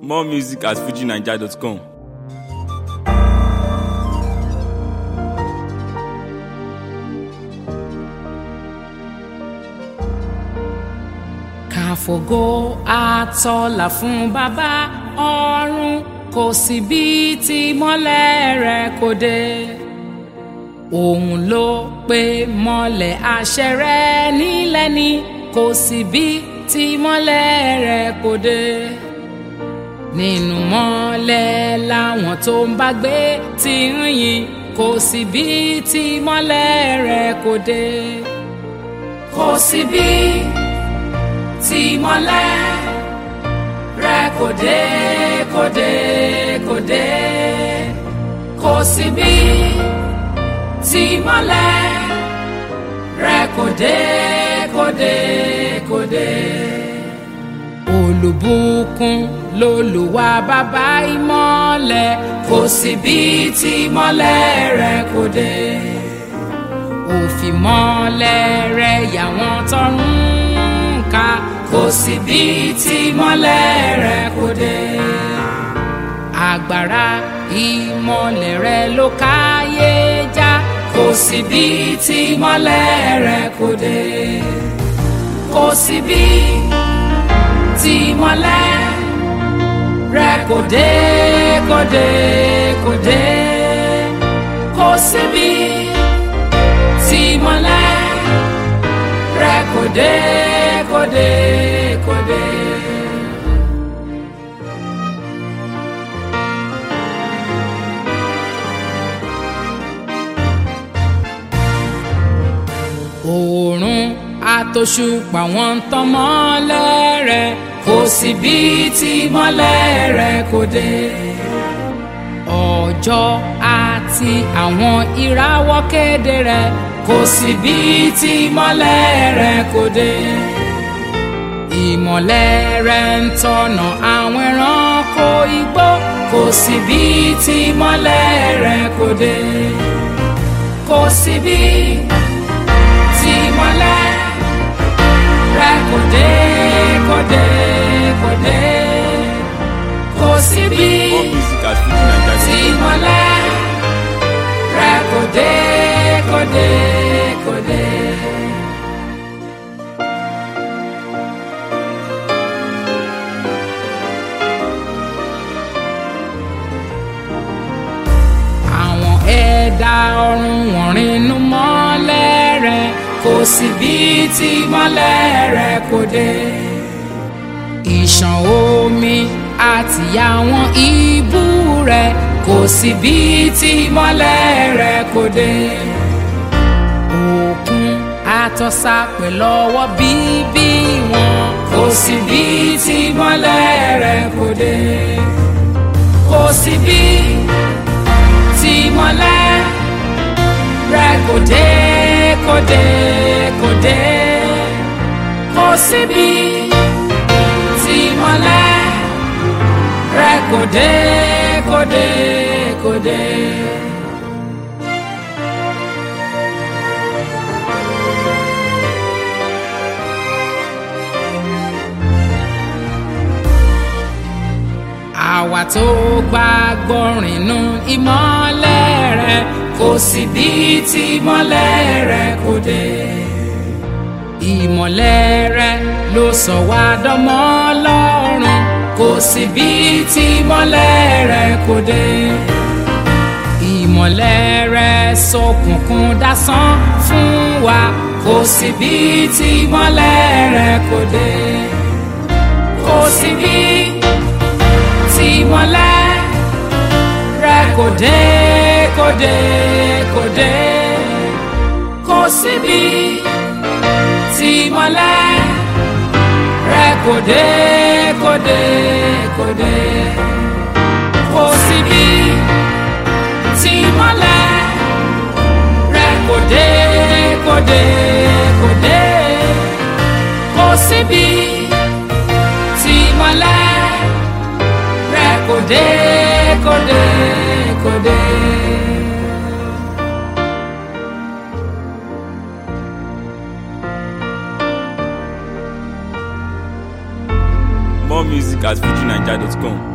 More music at fujinaija.com. káfògo àtọlà fún bàbá ọ̀run kò sí bí tí mọ́lẹ̀ rẹ̀ kò dé òun ló pe mọ́lẹ̀ àṣẹ rẹ̀ nílẹ̀ ni kò sí bí tí mọ́lẹ̀ rẹ̀ kò dé nínú mọ́lẹ̀ làwọn tó ń bá gbé ti ń yìn kò sí bí tí mọ́lẹ̀ rẹ̀ kò dé kò sí bí tí mọ́lẹ̀ rẹ̀ kò dé kò dé kò dé kò sí bí tí mọ́lẹ̀ rẹ̀ kò dé kò dé kò dé. olùbùkún lolùwà bàbá ìmọ́lẹ̀ kò sí bí tí mọ́lẹ̀ rẹ̀ kò dé òfìmọ́lẹ̀ rẹ̀ yàwọn tọrùn ká kò sí bí tí mọ́lẹ̀ rẹ̀ kò dé. Àgbàrá ìmọ́lẹ̀ rẹ̀ ló káyé já kò sí bí tí mọ́lẹ̀ rẹ̀ kò dé. Kò sí bí tí mọ́lẹ̀ rẹ̀ kò dé kò dé kò dé. Kò sí bí tí mọ́lẹ̀ rẹ̀ kò dé kò dé kò dé. Òòrùn àtòṣùpá wọn ń tàn mọ́lẹ̀ rẹ̀ kò sí bí tí mọ́lẹ̀ rẹ̀ kò dé. Ọjọ́ àti àwọn ìràwọ̀ kéde rẹ̀ kò sí bí tí mọ́lẹ̀ rẹ̀ kò dé. Ìmọ̀lẹ̀ rẹ̀ ń tọ̀nà àwọn ẹranko igbó kò sí bí tí mọ́lẹ̀ rẹ̀ kò dé. Kò sí bí tí mọ́lẹ̀ rẹ̀ kò dé kò dé kò dé. Kò sí bí More music at tí fujinaija.com. mọ́lẹ̀ rẹ̀ kò dé kò dé kò dé. àwọn ẹ̀dá ọ̀run wọ̀n rìnnú mọ́lẹ̀ rẹ̀ kò sí bí tí mọ́lẹ̀ rẹ̀ kò dé. ìṣàn omi àti àwọn ibú rẹ̀ kò sí bí tí mọ́lẹ̀ rẹ̀ kò dé. òkun àtọ́sà pẹ̀lú ọwọ́ bíbí wọn kò sí bí tí mọ́lẹ̀ rẹ̀ kò dé. kò sí bí tí mọ́lẹ̀ rẹ̀ kò dé kò dé kò dé kò síbi tí mọ́lẹ̀ rẹ̀ kò dé kò dé kò dé. àwa tó gbàgbọ́ rìnnú ìmọ́lẹ̀ rẹ̀ kò sí bí tí ìmọ́lẹ̀ rẹ̀ kò dé. ìmọ́lẹ̀ rẹ̀ ló sọ wá dọ́mọ Ọlọ́run kò sí bí tí ìmọ́lẹ̀ rẹ̀ kò dé. ìmọ́lẹ̀ rẹ̀ ṣókùnkùn dásán fún wa kò sí bí tí ìmọ́lẹ̀ rẹ̀ kò dé. kò sí bí tí mọ́lẹ̀ rẹ̀ kò dé kò dé kò dé kò síbi tí mọ́lẹ̀ rẹ̀ kò dé kò dé kò dé kò síbi tí mọ́lẹ̀ rẹ̀ kò dé kò dé kò dé kò síbi tí mọ́lẹ̀ rẹ̀ kò dé kò dé kò dé. More music at fujinaija.com.